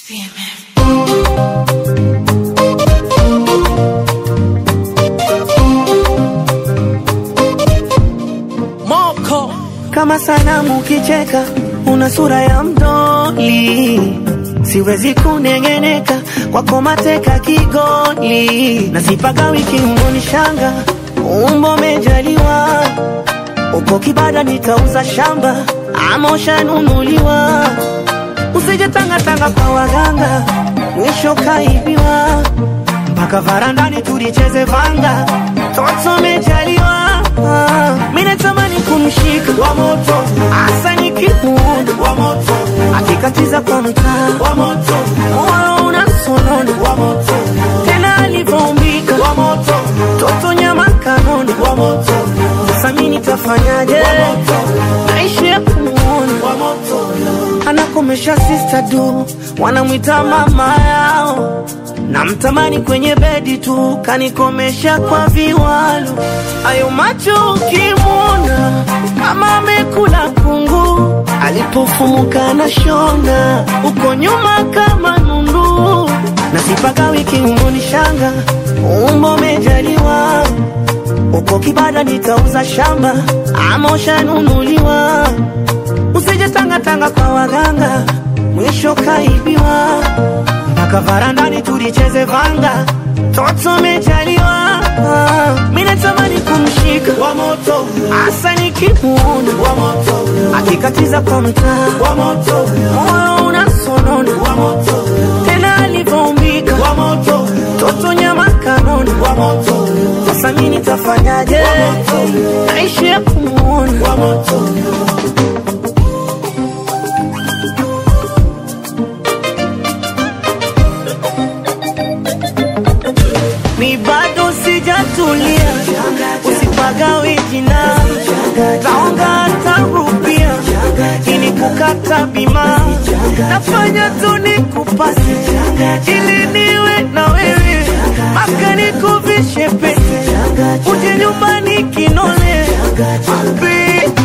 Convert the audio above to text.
Moko kama sanamu ukicheka, una sura ya mdoli, siwezi kunengeneka kwako mateka kigoli, na sipaka wiki ungoni shanga, umbo mejaliwa, uko kibada nitauza shamba, ama ushanunuliwa, usije tangatanga kwa waganga, mwisho kaibiwa, mpaka varandani tulicheze vanga, toto mejaliwa, mimi natamani kumshika wa moto, hasa nikimuona wa moto, akikatiza kwa mtaa wa moto, moyo unasonona wa moto, tena alivyoumbika wa moto, toto nyama kanona wa moto, sasa mimi nitafanyaje? Naishi ya kumuona wa moto, anakomesha sister du, wanamwita mama yao namtamani kwenye bedi tu, kanikomesha kwa viwalo. Ayo macho ukimwona kama amekula kungu, alipofumuka na shona uko nyuma kama nundu, na sipaka wiki umoni shanga, umbo mejaliwa uko kibada nitauza shamba, ama ushanunuliwa, usije tangatanga kwa waganga, mwisho kaibiwa mpaka varandani tulicheze vanga, toto mejaliwa, mimi natamani kumshika wa moto, hasa nikimuona wa moto, akikatiza kwa mtaa wa moto, moyo unasonona wa moto, tena alivyoumbika wa moto, toto nyama kanona wa moto, sasa mimi nitafanyaje? Naishi ya kumuona wa moto. mi bado sijatulia, usipagawe jina, taonga tarupia ili kukata bima, nafanya tu nikupasi ili niwe na wewe, maka nikuvishe pete, uje nyumbani kinole, mapenzi